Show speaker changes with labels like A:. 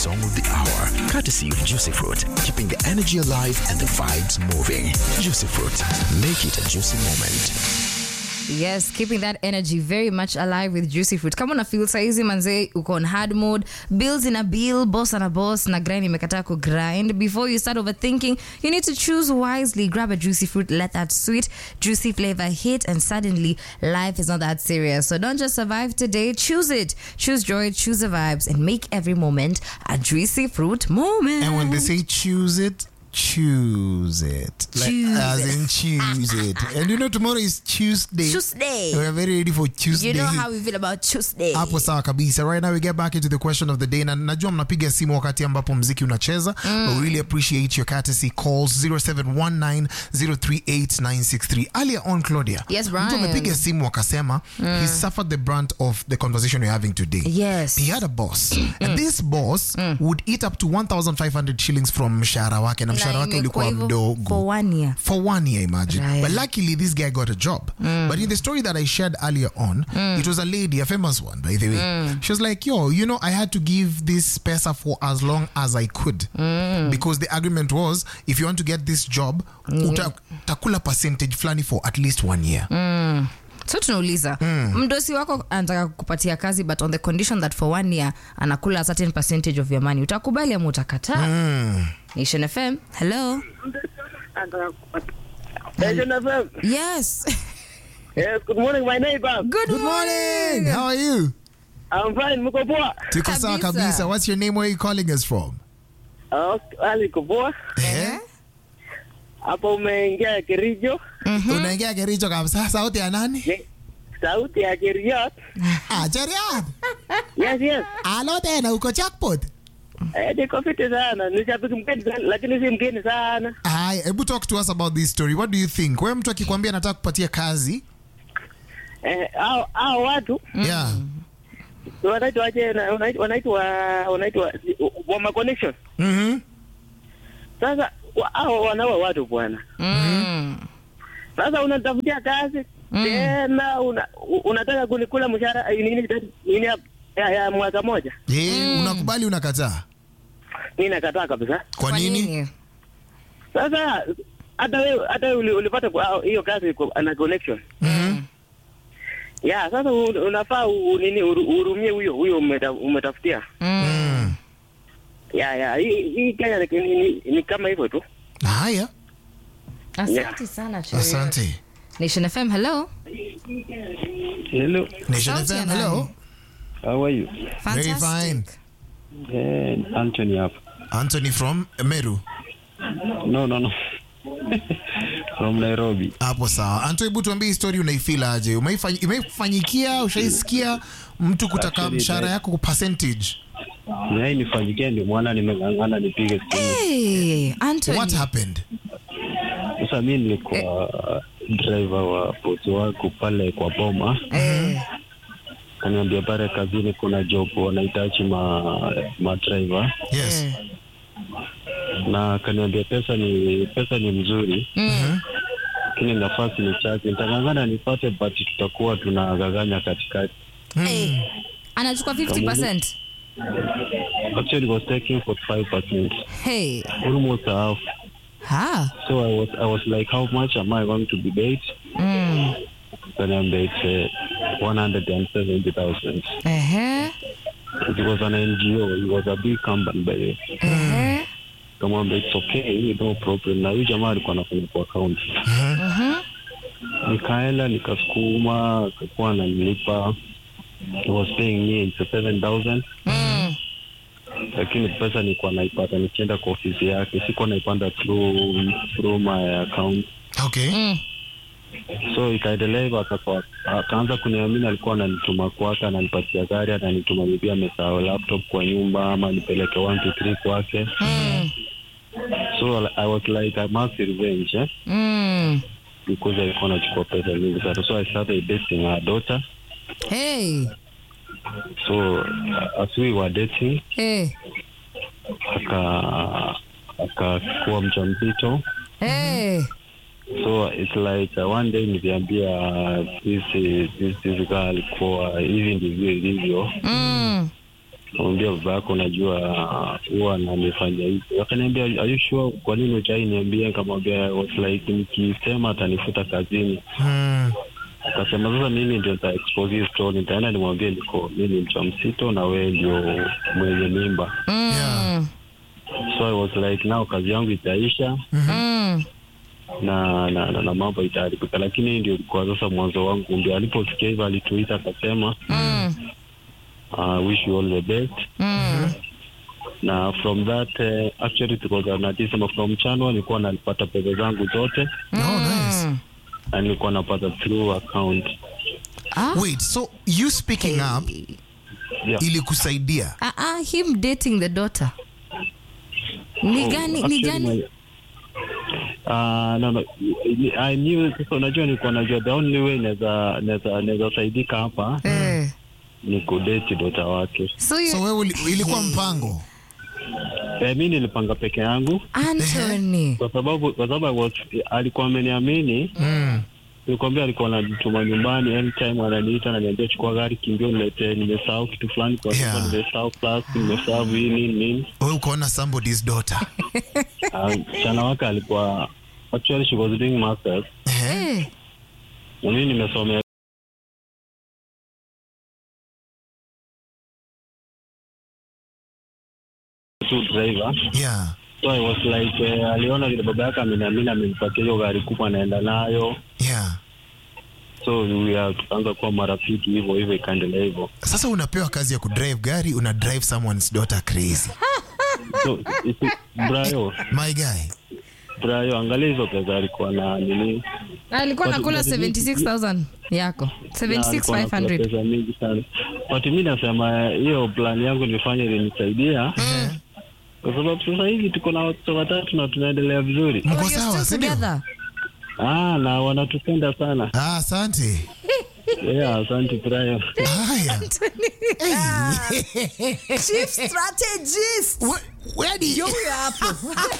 A: Song of the Hour, courtesy of Juicy Fruit, keeping the energy alive and the vibes moving. Juicy Fruit, make it a juicy moment.
B: Yes, keeping that energy very much alive with juicy fruit. Kama una feel saizi manze uko on hard mode, bills in a bill, boss on a boss na grind imekataa ku grind. Before you start overthinking, you need to choose wisely. Grab a juicy fruit, let that sweet, juicy flavor hit and suddenly life is not that serious. So don't just survive today, choose it. Choose joy, choose the vibes and make every moment a juicy fruit moment.
C: And when they say choose it, choose it. Like,
B: Choose
C: as
B: it.
C: in choose it. And you know, tomorrow is Tuesday.
B: Tuesday.
C: We are very ready for Tuesday.
B: You know how we feel about Tuesday.
C: hapo sawa kabisa right now we get back into the question of the day na najua mnapiga simu wakati ambapo mziki unacheza mm. but we really appreciate your courtesy calls 0719038963 earlier on claudia
B: Yes,
C: mtu
B: Brian.
C: amepiga simu akasema he suffered the brunt of the conversation we're having today
B: Yes.
C: he had a boss and this boss would eat up to 1500 shillings from mshahara wake na mshahara wake
B: imekuwa
C: ulikuwa
B: hivyo
C: mdogo
B: for one year.
C: for one year imagine
B: Right.
C: but luckily this guy got a job but in the story that i shared earlier on it was a lady a famous one by the way she was like yo you know i had to give this pesa for as long as i could because the agreement was if you want to get this job uta, utakula percentage flani for at least one year
B: so tunauliza mdosi wako anataka kupatia kazi but on the condition that for one year anakula a certain percentage of your money utakubali ama utakataa nation fm hello
D: Nation FM.
B: yes
D: Yes, good morning, my neighbor.
B: good,
C: good morning how are you
D: I'm fine, mko poa?
C: tuko sawa
B: Kabisa.
C: kabisa what's your name where are you calling us from
D: Ah, Ali uko poa?
C: eh?
D: Hapo umeingia Kerijo.
C: unaingia kericho kabisa sauti ya nani
D: Ye- Sauti ya Keriot.
C: ah, Cheriat.
D: Yes, yes.
C: alo tena uko jackpot
D: Eh, niko fiti sana. Ni shabiki mgeni sana, lakini si mgeni sana.
C: Haya, hebu talk to us about this story. What do you think? Wewe mtu akikwambia anataka kupatia kazi,
D: Eh, hao hao watu
C: yeah.
D: wanaitwa aje na- wanaitwa wanaitwa wanaitwa Wama Connection.
C: Mhm.
D: Sasa wa- hao wanaua watu bwana.
B: Mm.
D: Sasa unatafutia kazi tena una, u- unataka kunikula mshahara eh, nini nini ya, ya, ya mwaka moja.
C: Eh, unakubali unakataa?
D: Mimi nakataa kabisa.
C: Kwa nini?
D: Sasa hata wewe hata wewe uli- ulipata kwa hiyo kazi kwa- na connection.
C: Mhm.
D: Ya, sasa u- unafaa u- nini uru- uhurumie huyo huyo umeta, umetafutia.
C: Mm.
D: Ya, ya, hii hii Kenya ni, ni, ni, ni kama hivyo tu.
C: Haya,
B: asante sana Cheria.
C: asante.
B: nation fm hello
E: Hello,
C: Nation
B: Sauti ya
C: FM, hello.
B: nani?
E: how are you?
C: Very fine.
B: Fantastic.
E: Eh, Anthony hapa.
C: Anthony from Meru.
E: No, no, no. From Nairobi.
C: Hapo sawa. Anto, hebu tuambie hii story unaifeel aje? Umeifanyi- Imeifanyikia, ushaisikia mtu kutaka
E: Actually,
C: mshahara
E: that-
C: yako kwa percentage?
E: Yai nifanyikia ndio mwana nimeng'ang'ana nipige simu.
B: Hey, Anthony.
C: What happened?
E: Sasa mi nilikuwa driver wa bosi wangu pale kwa Boma.
B: Eh,
E: Kaniambia pale kazini kuna job wanahitaji ma, ma driver
C: Yes.
B: eh.
E: na kaniambia pesa ni pesa ni mzuri
B: Mm.
E: lakini nafasi ni chache. Nitang'ang'ana nipate but tutakuwa tunagaganya katikati.
B: Eh, anachukua 50
E: Actually it was taking 45%.
B: hey
E: Almost half.
B: ha
E: So I was I was like, how much am I going to be paid?
B: mm.
E: Kaniambia it's uh, 170,000.
B: Ehe,
E: It was an NGO. It was a big company by the way.
B: ehe.
E: Kamwambia it's okay, no problem. Na huyu jamaa alikuwa anafanya kwa account. Nikaenda nikasukuma, akakuwa ananilipa. He was paying me into 7,000.
B: Mm.
E: Lakini pesa nilikuwa naipata nikienda kwa ofisi yake, sikuwa naipanda through through my account.
C: Okay.
B: Mm.
E: so ikaendelea hivyo akaka- akaanza kuniamini alikuwa ananituma kwake ananipatia gari ananituma bibi amesahau laptop kwa nyumba ama nipeleke one two three kwake
B: Mm.
E: so i was like i must revenge eh?
B: Mm.
E: because alikuwa anachukua pesa nyingi sana so i started dating her daughter
B: Hey.
E: so as we were dating
B: Hey.
E: aka akakuwa mjamzito
B: Hey.
E: so it's like uh, one day niliambia uh, this, this, this girl kuwa hivi ndivyo ilivyo
B: Mm.
E: Kamwambia baba yako unajua huwa ananifanya hivi. Akaniambia are you sure kwa nini hujai niambia? Nikamwambia I was like nikisema atanifuta kazini.
C: Mm.
E: Akasema sasa mimi ndio nita expose hii story, nitaenda nimwambie niko mimi ni mjamzito na wewe ndio mwenye mimba.
C: Yeah.
E: So I was like now kazi yangu itaisha
B: Mm.
E: na na, na, na mambo itaharibika, lakini hii ndio ilikuwa sasa mwanzo wangu. Ndio aliposikia hivyo alituita akasema
B: Mm.
E: uh, wish you all the best
B: Mm.
E: na from that uh, actually tukoza na December from January nilikuwa nalipata pesa zangu zote
C: Oh, nice.
B: Mm.
E: na nilikuwa napata through account
B: Ah.
C: Wait, so you speaking up
E: yeah.
C: ilikusaidia?
B: Ah, ah, him dating the daughter. Ni gani, ni
E: Actually,
B: gani?
E: my- Ah, no, no. I knew sasa unajua nilikuwa najua the only way naweza naweza naweza saidika hapa
B: Eh.
E: ni kudate dota wake.
B: So you,
C: So wewe uli- ilikuwa mpango.
E: Eh, mi nilipanga peke yangu
B: Anthony.
E: kwa sababu kwa sababu I was, alikuwa ameniamini
C: Mm.
E: nilikwambia alikuwa ananituma nyumbani anytime ananiita ananiambia chukua gari kimbio niletee nimesahau kitu fulani kwa sababu
C: Yeah.
E: nimesahau plus nimesahau hii nini nini
C: Wewe ukaona somebody's daughter.
E: Ah, msichana wake alikuwa actually she was doing masters
C: Eh?
B: Eh.
E: na mimi nimesomea tu driver
C: Yeah.
E: so I was like eh, aliona vile baba yake ameniamini amenipatia hiyo gari kubwa anaenda nayo
C: Yeah.
E: so we are tukaanza kuwa marafiki hivyo hivyo ikaendelea hivyo
C: Sasa unapewa kazi ya kudrive gari, una drive someone's daughter crazy.
E: so isi- Brayo
C: My guy.
E: Brayo angalia hizo pesa alikuwa na nini
B: alikuwa
E: But-
B: nakula
E: but it-
B: 76000 yako
E: Na alikuwa anakula
B: 76500
E: pesa mingi sana but mi nasema hiyo plan yangu nilifanya ilinisaidia kwa sababu sasa hivi tuko na watoto watatu na tunaendelea vizuri
C: Mko
B: Oh, you're
C: sawa,
B: still
C: si ndio?
B: together?
E: ah, na wanatupenda sana
C: Ah, asante.
E: yeah, asante Brayo
C: Haya.
B: Chief strategist.
C: Where, where did you
B: Huyo hapo